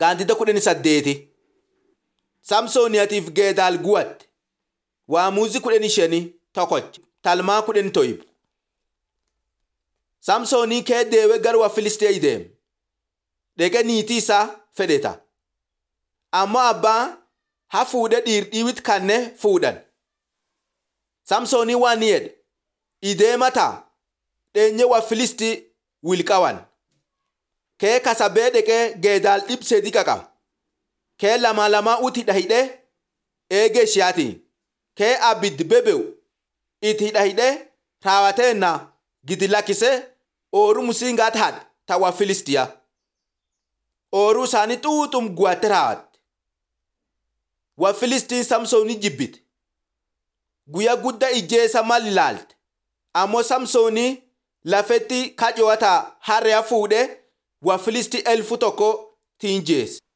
Gaantita kudhanii saddeeti. Samsooniyaatiif Geedaal guwatte. Waamuuzi kudhanii shanii tokkocha. Talmaa kudhanii toyib. Samsoonii kee deewee gara waa Filisxee deeme. Dhaqee niitii isaa fedheta. Ammoo abbaan ha fuudhee dhiirdhiiwit kanne fuudhan. Samsoonii waan ni jedhe. Ideemataa dheenye waa Filisxii wilqawan. Kee kasabee dhaqee Geedaal dhibsee diqa qaba. Kee lama lamaa uti dhahidhee eegee ishiyaatii. Kee abiddi bebe'u itti hidhahidhee raawwateenna gidi lakkisee ooruu musiingaa taadha ta'wa Filistiyaa. Ooruu isaanii xuuxum guwatte raawwatte. Wa Filistiin Samsoonii jibbite. Guyyaa guddaa ijjeessa mal ilaalte. Ammoo Samsoonii lafetti kacootaa harree fuudhee wa Filistii elfu tokko tiinjeesse.